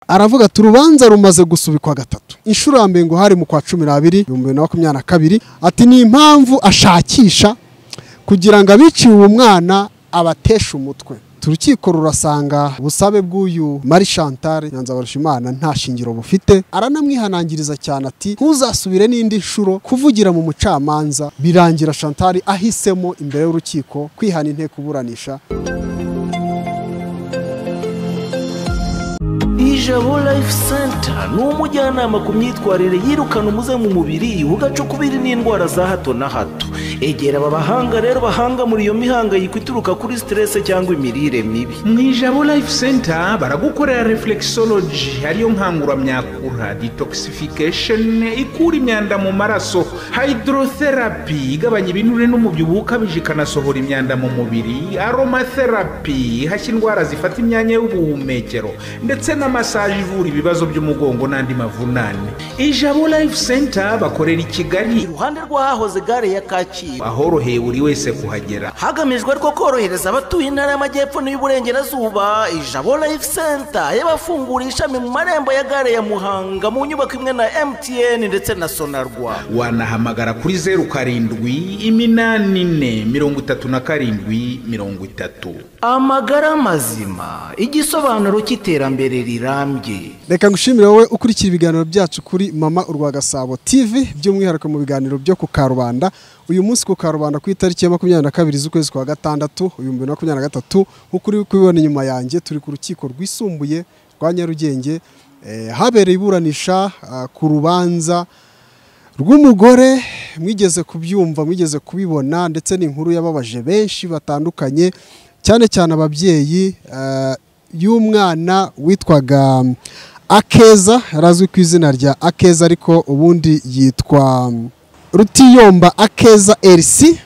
aravuga ati urubanza rumaze gusubikwa gatatu inshuro ya mbere ngo hari mu kwa cumi n'abiri ibihumbi bibiri na makumyabiri na kabiri ati ni impamvu ashakisha kugira ngo abiciwe uwo mwana abateshe umutwe urukiko rurasanga ubusabe bw'uyu mari Chantal Nyanzabarushimana nta shingiro bufite aranamwihanangiriza cyane ati ntuzasubire n'indi nshuro kuvugira mu mucamanza birangira Chantal ahisemo imbere y'urukiko kwihana inteko iburanisha ijabo life center ni umujyanama ku myitwarire yirukana umuze mu mubiri ugacukubiri n'indwara za hato na hato egera aba bahanga rero bahanga muri iyo mihangayiko ituruka kuri siterese cyangwa imirire mibi mu ijabo life center baragukorera reflexology ariyo nkanguramyakura detoxification ikura imyanda mu maraso hydrotherapy igabanya ibinure n'umubyibuho ukabije ikanasohora imyanda mu mubiri aromatherapy ihashya indwara zifata imyanya y'ubuhumekero ndetse na masaje ivura ibibazo by'umugongo n'andi mavunane ijabo life center bakorera i kigali iruhande rw'ahahoze gare ya kacyiru ahoroheye buri wese kuhagera hagamijwe rwo korohereza abatuye intara y'amajyepfo n'iy'uburengerazuba ijabo life center yabafunguye ishami mu marembo ya gare ya muhanga mu nyubako imwe na mtn ndetse na sonarwa wanahamagara kuri zeru karindwi iminani ine mirongo itatu na karindwi mirongo itatu amagara mazima igisobanuro cy'iterambere rirambye reka ngushimire wowe ukurikira ibiganiro byacu kuri mama urwa gasabo tv by'umwihariko mu biganiro byo ku karubanda uyu munsi ku karubanda ku itariki ya makumyabiri na kabiri z'ukwezi kwa gatandatu ibihumbi bibiri na makumyabiri na gatatu nk'uko uri kubibona inyuma yanjye turi ku rukiko rwisumbuye rwa nyarugenge eh, habereye iburanisha ah, ku rubanza rw'umugore mwigeze kubyumva mwigeze kubibona ndetse n'inkuru yababaje benshi batandukanye cyane cyane ababyeyi eh, y'umwana witwaga mm, akeza yari azwi ku izina rya akeza ariko ubundi yitwa mm, rutiyomba akeza erisi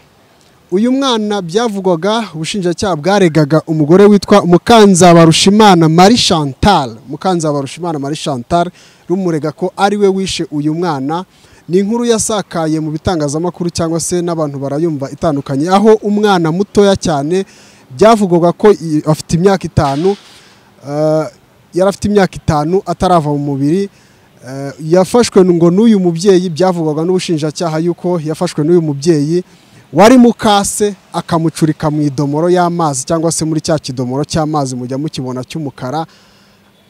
uyu mwana byavugwaga ubushinjacyaha bwaregaga umugore witwa mukanzabarushimana marie chantal mukanzabarushimana marie chantal rumurega ko ari we wishe uyu mwana ni inkuru yasakaye mu bitangazamakuru cyangwa se n'abantu barayumva itandukanye aho umwana mutoya cyane byavugwaga ko i- afite imyaka itanu eh, yari afite imyaka itanu atarava mu mubiri eh, yafashwe ngo n'uyu mubyeyi byavugwaga n'ubushinjacyaha yuko yafashwe n'uyu mubyeyi wari mu kase akamucurika mu idomoro y'amazi cyangwa se muri cya kidomoro cy'amazi mujya mukibona cy'umukara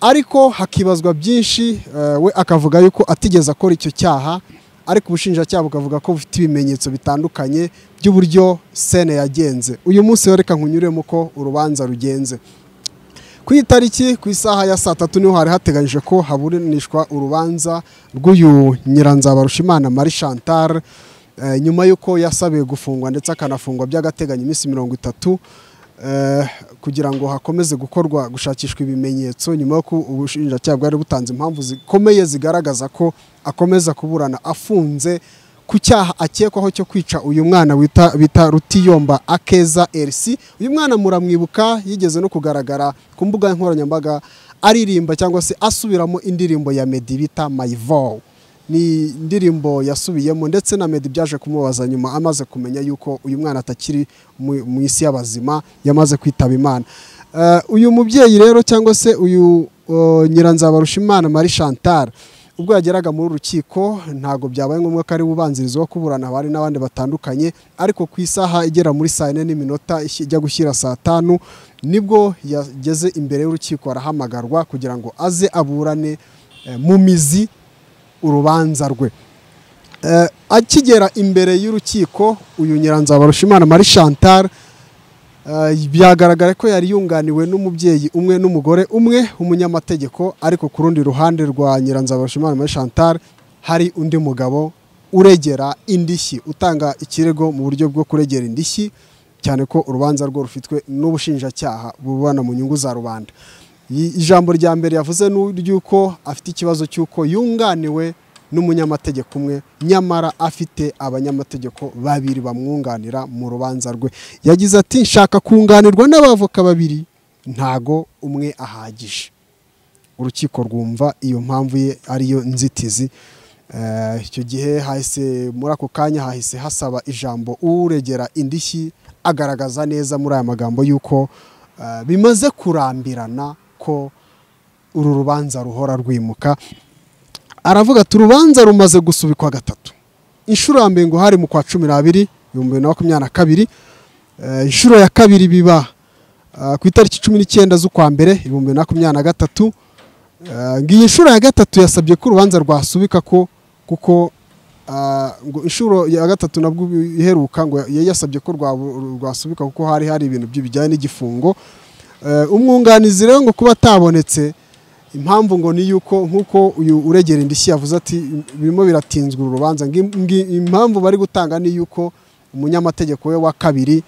ariko hakibazwa byinshi eh, we akavuga yuko atigeze akora icyo cyaha ariko ubushinjacyaha bukavuga ko bufite ibimenyetso bitandukanye by'uburyo sene yagenze uyu munsi rero reka nkunyuremo ko urubanza rugenze ku itariki ku isaha ya saa tatu niho hari hateganyije ko haburanishwa urubanza rw'uyu nyiranzabarushimana marie chantal eh, nyuma y'uko yasabiwe gufungwa ndetse akanafungwa by'agateganyo iminsi mirongo itatu eh, kugira ngo hakomeze gukorwa gushakishwa ibimenyetso nyuma y'uko ubushinjacyaha bwari butanze impamvu zikomeye zigaragaza ko akomeza kuburana afunze ku cyaha akekwaho cyo kwica uyu mwana wita- bita rutiyomba akeza erisi uyu mwana muramwibuka yigeze no kugaragara ku mbuga nkoranyambaga aririmba cyangwa se asubiramo indirimbo ya medi bita mayivowu ni indirimbo yasubiyemo ndetse na medi byaje kumubaza nyuma amaze kumenya yuko uyu mwana atakiri mu mu isi y'abazima yamaze kwitaba imana Eh, uyu mubyeyi rero cyangwa se uyu oh, nyiranzabarushimana marie chantal ubwo yageraga muri uru rukiko ntabwo byabaye ngombwa ko ari ubanziriza wo kuburana hari n'abandi batandukanye ariko ku isaha igera muri saa yine n'iminota ishi- ijya gushyira saa tanu nibwo yageze imbere y'urukiko arahamagarwa kugira ngo aze aburane eh, mu mizi urubanza rwe Eh, akigera imbere y'urukiko uyu nyiranzabarushimana marie chantal eh, byagaragara ko yari yunganiwe n'umubyeyi umwe n'umugore umwe umunyamategeko ariko ku rundi ruhande rwa nyiranzabarushimana marie chantal hari undi mugabo uregera indishyi utanga ikirego mu buryo bwo kuregera indishyi cyane ko urubanza rwo rufitwe n'ubushinjacyaha bubana mu nyungu za rubanda I- ijambo rya mbere yavuze ni iry'uko afite ikibazo cy'uko yunganiwe n'umunyamategeko umwe nyamara afite abanyamategeko babiri bamwunganira mu rubanza rwe yagize ati nshaka kunganirwa n'abavoka babiri ntago umwe ahagije urukiko rwumva iyo mpamvu ye ariyo nzitizi Eh, icyo gihe hahise muri ako kanya hahise hasaba ijambo uregera indishyi agaragaza neza muri aya magambo y'uko eh, bimaze kurambirana ko uru rubanza ruhora rwimuka aravuga ati urubanza rumaze gusubikwa gatatu inshuro ya mbere ngo hari mu kwa cumi n'abiri ibihumbi bibiri na makumyabiri na kabiri Eh, inshuro ya kabiri biba ah, ku itariki cumi n'icyenda z'ukwa mbere ibihumbi bibiri na makumyabiri na gatatu Eh, ngiyi inshuro ya gatatu yasabye ko urubanza rwasubika ko kuko ah, ngo inshuro ya gatatu nabwo iheruka ngo yari yasabye ko rwa- rwasubika kuko hari hari ibintu byi- bijyanye n'igifungo Eh, umwunganizi rero ngo kuba atabonetse impamvu ngo ni yuko nk'uko uyu uregera indishyi yavuze ati birimo biratinzwa uru rubanza ngi- ngi- impamvu bari gutanga ni yuko umunyamategeko we wa kabiri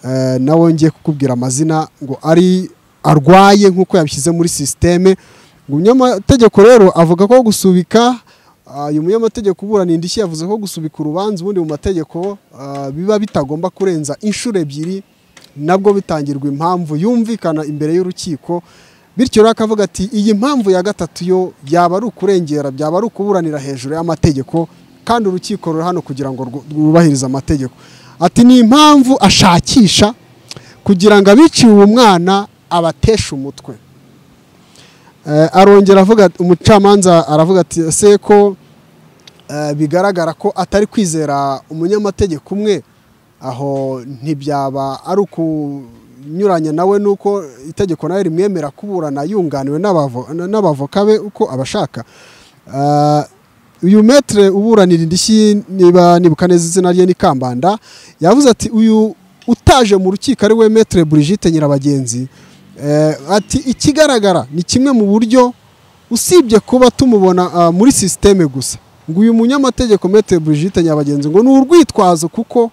eh, nawe ngiye kukubwira amazina ngo ari arwaye nk'uko yabishyize muri sisiteme ngo umunyamategeko rero avuga ko gusubika ah, uyu munyamategeko uburana indishyi yavuze ko gusubika urubanza ubundi mu mategeko ah, biba bitagomba kurenza inshuro ebyiri nabwo bitangirwa impamvu yumvikana imbere y'urukiko bityo rero akavuga ati iyi mpamvu ya gatatu yo yaba ari ukurengera byaba ari ukuburanira hejuru y'amategeko kandi urukiko ruri hano kugira ngo rwu- rwubahirize amategeko ati ni impamvu ashakisha kugira ngo abiciwe uwo mwana abateshe umutwe Eh, arongera avuga umucamanza aravuga ati ese ko eh, bigaragara ko atari kwizera umunyamategeko umwe aho ntibyaba ari ukunyuranya nawe nuko itegeko nawe rimwemera kuburana yunganiwe n'abavo- n'abavoka be uko abashaka Ah, uyu metere uburanira indishyi niba nibuka neza izina rye ni kambanda yavuze ati uyu utaje mu rukiko ari we metere burigite nyirabagenzi Eh, ati ikigaragara ni kimwe mu buryo usibye kuba tumubona ah, muri sisiteme gusa ngo uyu munyamategeko Maitre Brigitte Nyabagenzi ngo ni urwitwazo kuko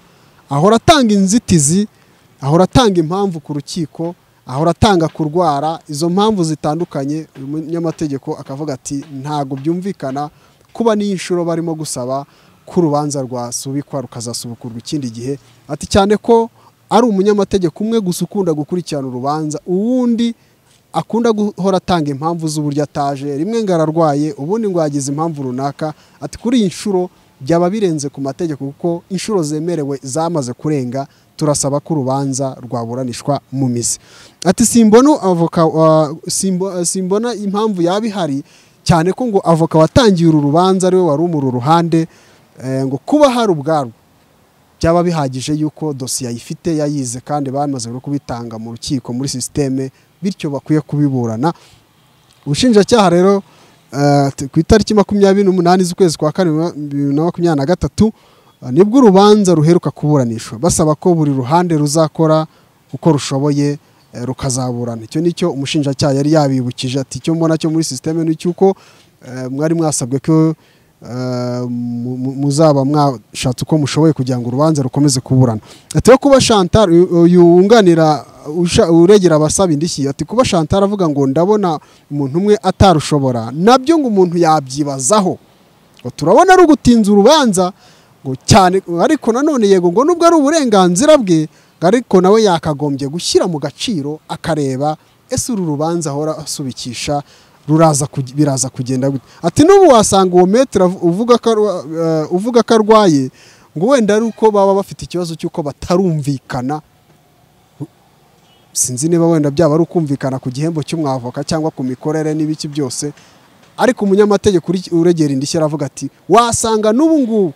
ahora atanga inzitizi ahora atanga impamvu ku rukiko ahora atanga kurwara izo mpamvu zitandukanye uyu munyamategeko akavuga ati ntabwo byumvikana kuba n'iyi nshuro barimo gusaba ko urubanza rwasubikwa rukazasubukurwa ikindi gihe ati cyane ko ari umunyamategeko umwe gusa ukunda gukurikirana urubanza uwundi akunda guhora atanga impamvu z'uburyo ataje rimwe ngo ararwaye ubundi ngo yagize impamvu runaka ati kuri iyi nshuro byaba birenze ku mategeko kuko inshuro zemerewe zamaze kurenga turasaba ko urubanza rwaburanishwa mu mizi ati simbona avoka wa- simbo- simbona impamvu yaba ihari cyane ko ngo avoka watangiye uru rubanza ariwe wari umuri uruhande eh, ngo kuba hari ubwarwo byaba bihagije yuko dosiye ayifite yayize kandi bamaze no kubitanga mu rukiko muri sisiteme bityo bakwiye kubiburana ubushinjacyaha rero eh, t- ku itariki makumyabiri n'umunani z'ukwezi kwa kane bibiri na makumyabiri na gatatu eh, nibwo urubanza ruheruka kuburanishwa basaba ko buri ruhande ruzakora uko rushoboye eh, rukazaburana icyo nicyo umushinjacyaha yari yabibukije ati icyo mbona cyo muri sisiteme ni icy'uko eh, mwari mwasabwe ko eh, mu- mu- muzaba mwashatse uko mushoboye kugira ngo urubanza rukomeze kuburana ati yo kuba Chantal uyu- uyu wunganira usha- uregera abasaba indishyi ati kuba Chantal avuga ngo ndabona umuntu umwe atarushobora nabyo ngo umuntu yabyibazaho ngo turabona ari ugutinza urubanza ngo cyane ariko nanone yego ngo nubwo ari uburenganzira bwe ngo ariko nawe yakagombye gushyira mu gaciro akareba ese uru rubanza ahora asubikisha ruraza kuge- biraza kugenda gute ati n'ubu wasanga uwo metere avu- uvuga ko arwa- eh, uvuga ko arwaye ngo wenda ari uko baba bafite ikibazo cy'uko batarumvikana sinzi niba wenda byaba ari ukumvikana ku gihembo cy'umwavoka cyangwa ku mikorere n'ibiki byose ariko umunyamategeko uri- uregera indishyi aravuga ati wasanga n'ubu ngubu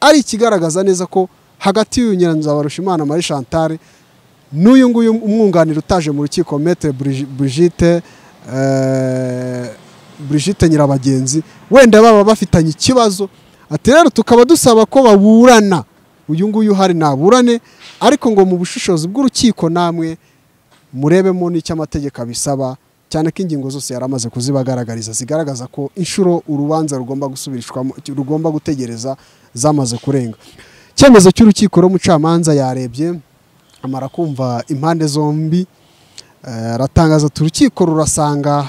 ari ikigaragaza neza ko hagati y'uyu nyiranzabarushimana marie chantal n'uyu nguyu umwunganira utaje mu rukiko metere Brigitte eh, Brigitte nyirabagenzi wenda baba bafitanye ikibazo ati rero tukaba dusaba ko baburana uyu nguyu uhari naburane ariko ngo mu bushishozi bw'urukiko namwe murebemo n'icyo amategeko abisaba cyane ko ingingo zose yari amaze kuzibagaragariza zigaragaza ko inshuro urubanza rugomba gusubirishwamo rugomba gutegereza zamaze kurenga icyemezo cy'urukiko rw'umucamanza yarebye amara kumva impande zombi eh, aratangaza ati urukiko rurasanga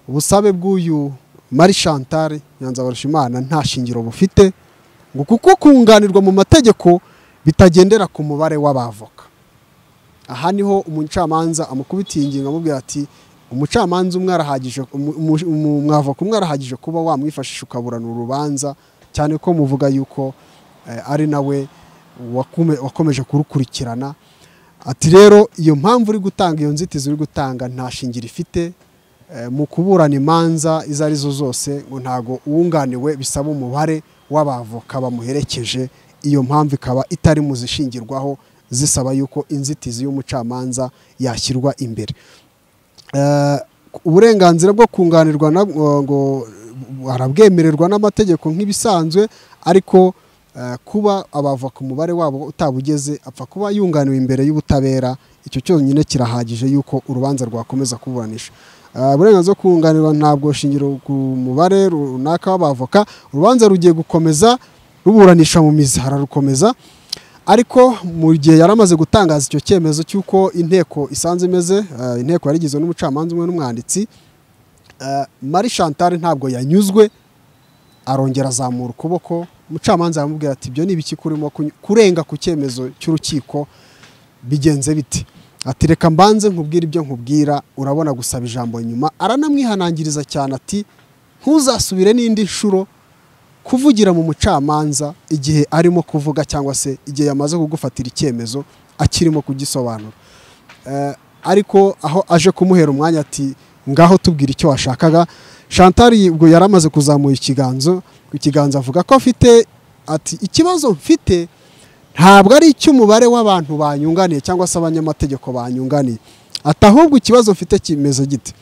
ubusabe bw'uyu Marie Chantal Nyanzabarushimana nta shingiro bufite ngo kuko kunganirwa mu mategeko bitagendera ku mubare w'abavoka aha niho umucamanza amukubitiye ingingo amubwira ati umucamanza umwe arahagije umu- umu- umu- umwavoka umwe arahagije kuba wamwifashisha ukaburana urubanza cyane ko muvuga yuko eh, ari nawe wakume- wakomeje kurukurikirana ati rero iyo mpamvu uri gutanga iyo nzitizi uri gutanga nta shingiro ifite eh, mu kuburana imanza izo arizo zose ngo ntago uwunganiwe bisaba umubare w'abavoka bamuherekeje iyo mpamvu ikaba itari mu zishingirwaho zisaba yuko inzitizi y'umucamanza yashyirwa imbere Eh, uburenganzira bwo kunganirwa na- ngo arabwemererwa n'amategeko nk'ibisanzwe ariko eh, kuba abava ku mubare wabo utabugeze apfa kuba yunganiwe imbere y'ubutabera icyo cyonyine kirahagije yuko urubanza rwakomeza kuburanisha Eh, uburenganzira bwo kunganirwa ntabwo shingiro ku mubare runaka w'abavoka urubanza rugiye gukomeza ruburanisha mu mizi hararukomeza ariko mu gihe yari amaze gutangaza icyo cyemezo cy'uko inteko isanze imeze eh, inteko yari igizwe n'umucamanza umwe n'umwanditsi eh, Marie Chantal ntabwo yanyuzwe arongera azamura ukuboko umucamanza aramubwira ati ibyo ni ibiki kurimo kuny- kurenga ku cyemezo cy'urukiko bigenze bite ati reka mbanze nkubwire ibyo nkubwira urabona gusaba ijambo nyuma aranamwihanangiriza cyane ati ntuzasubire n'indi nshuro kuvugira mu mucamanza igihe arimo kuvuga cyangwa se igihe yamaze kugufatira icyemezo akirimo kugisobanura Eh, ariko aho aje kumuhera umwanya ati ngaho tubwira icyo washakaga chantal ubwo yari amaze kuzamura ikiganzo ku kiganza avuga ko afite ati ikibazo mfite ntabwo ari icy'umubare w'abantu banyunganiye cyangwa se abanyamategeko banyunganiye ati ahubwo ikibazo mfite kimeze gite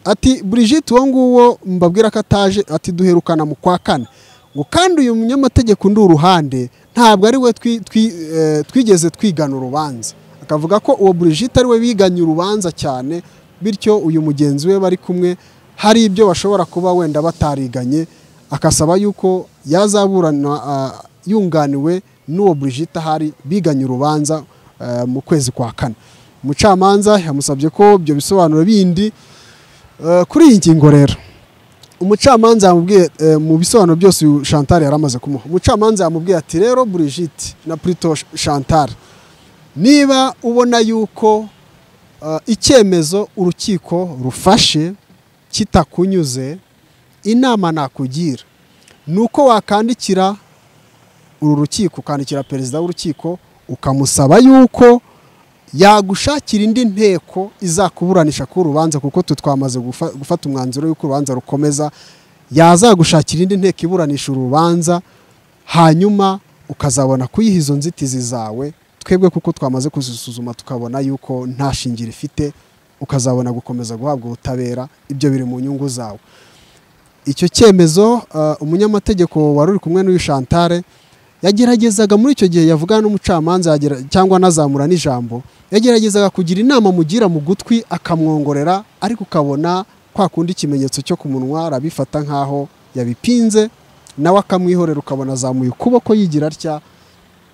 ati Brigitte uwo nguwo mbabwira ko ataje ati duherukana mu kwa kane ngo kandi uyu munyamategeko ndi uruhande ntabwo ari we twi- twi- eh, twigeze twigana urubanza akavuga ko uwo Brigitte ari we biganye urubanza cyane bityo uyu mugenzi we bari kumwe hari ibyo bashobora kuba wenda batariganye akasaba yuko yazaburana ah, yunganiwe n'uwo Brigitte ahari biganye urubanza eh, mu kwezi kwa kane umucamanza yamusabye ko ibyo bisobanuro bindi eh, kuri iyi ngingo rero umucamanza yamubwiye eh, mu bisobanuro byose uyu Chantal yari amaze kumuha umucamanza yamubwiye ati rero Brigitte na Prito Chantal niba ubona yuko eh, icyemezo urukiko rufashe kitakunyuze inama nakugira ni uko wakandikira uru rukiko ukandikira perezida w'urukiko ukamusaba yuko yagushakira indi nteko izakuburanisha ku rubanza kuko twe twamaze gufa- gufata umwanzuro y'uko urubanza rukomeza yazagushakira indi nteko iburanisha urubanza hanyuma ukazabona kuyiha izo nzitizi zawe twebwe kuko twamaze kuzisuzuma tukabona yuko nta shingiro ifite ukazabona gukomeza guhabwa ubutabera ibyo biri mu nyungu zawe icyo cyemezo uh, umunyamategeko wari uri kumwe n'uyu Chantal yageragezaga muri icyo gihe yavugana n'umucamanza yagera- cyangwa anazamura n'ijambo yageragezaga kugira inama mugira mu gutwi akamwongorera ariko ukabona kwa kundi ikimenyetso cyo ku munwa arabifata nk'aho yabipinze nawe akamwihorera ukabona azamuye ukuboko yigira atya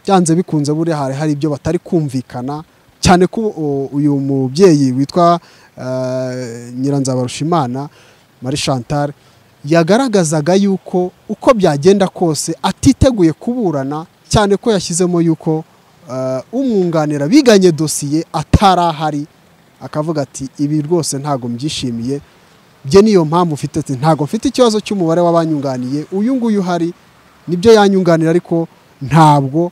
byanze bikunze buriya hari hari ibyo batari kumvikana cyane ko u- uyu mubyeyi witwa eh, Nyiranzabarushimana Marie Chantal yagaragazaga yuko uko byagenda kose atiteguye kuburana cyane ko yashyizemo yuko eh, umwunganira biganye dosiye atari ahari akavuga ati ibi rwose ntago mbyishimiye bye niyo mpamvu mfite ati ntago mfite ikibazo cy'umubare w'abanyunganiye uyu nguyu uhari nibyo yanyunganira ariko ntabwo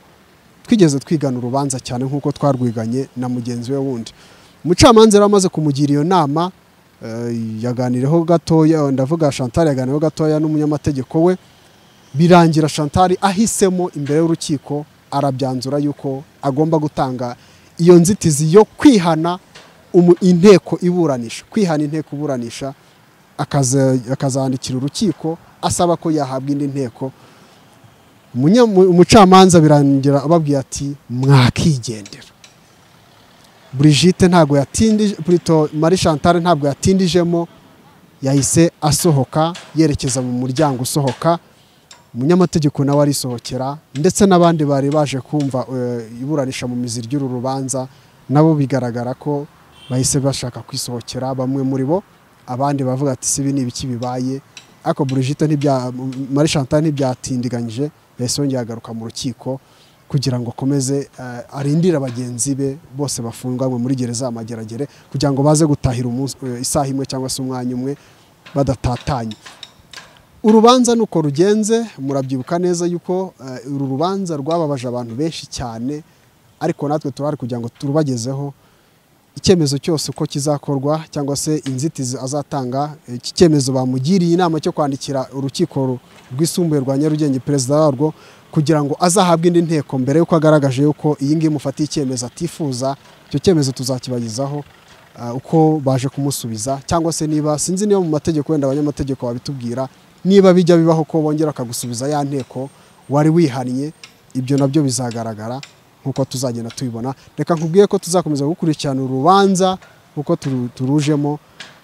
twigeze twigana urubanza cyane nk'uko twarwiganye na mugenzi we wundi umucamanza yari amaze kumugira iyo nama eh, yaganireho gatoya ndavuga chantal yaganireho gatoya n'umunyamategeko we birangira chantal ahisemo imbere y'urukiko arabyanzura yuko agomba gutanga iyo nzitizi yo kwihana umu- inteko iburanisha kwihana inteko iburanisha akaza- akazandikira urukiko asaba ko yahabwa indi nteko Umunya- mu- umucamanza birangira ababwiye ati mwakigendera Brigitte ntabwo yatindije Prito Marie Chantal ntabwo yatindijemo yahise asohoka yerekeza mu muryango usohoka umunyamategeko nawe arisohokera ndetse n'abandi bari baje kumva eh, iburanisha mu mizi ry'uru rubanza nabo bigaragara ko bahise bashaka kwisohokera bamwe muri bo abandi bavuga ati sibi ni ibiki bibaye ariko Brigitte ntibya Marie Chantal ntibyatindiganyije yahise yongera agaruka mu rukiko kugira ngo akomeze eh, arindire abagenzi be bose bafunganywe muri gereza ya Mageragere kugira ngo baze gutahira umunsi- eh, isaha imwe cyangwa se umwanya umwe badatatanye urubanza nuko rugenze murabyibuka neza yuko eh, uru rubanza rwababaje abantu benshi cyane ariko natwe turahari kugira ngo turubagezeho icyemezo cyose uko kizakorwa cyangwa se inzitizi azatanga iki cyemezo bamugiriye inama cyo kwandikira urukiko rwisumbuye rwa nyarugenge perezida warwo kugira ngo azahabwe indi nteko mbere y'uko agaragaje yuko iyi ngiyi imufatiye icyemezo atifuza icyo cyemezo tuzakibagezaho ah, uko baje kumusubiza cyangwa se niba sinzi niba mu mategeko wenda abanyamategeko babitubwira niba bijya bibaho ko bongera akagusubiza ya nteko wari wihannye ibyo nabyo bizagaragara nk'uko tuzagenda tubibona reka nkubwiye ko tuzakomeza gukurikirana urubanza nk'uko turu- turujemo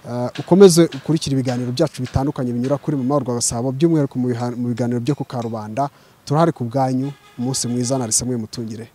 Eh, ukomeze ukurikira ibiganiro byacu bitandukanye binyura kuri mama rwa gasabo by'umwihariko mu biha- mu biganiro byo ku karubanda turahari ku bwanyu umunsi mwiza na risemwe mutungire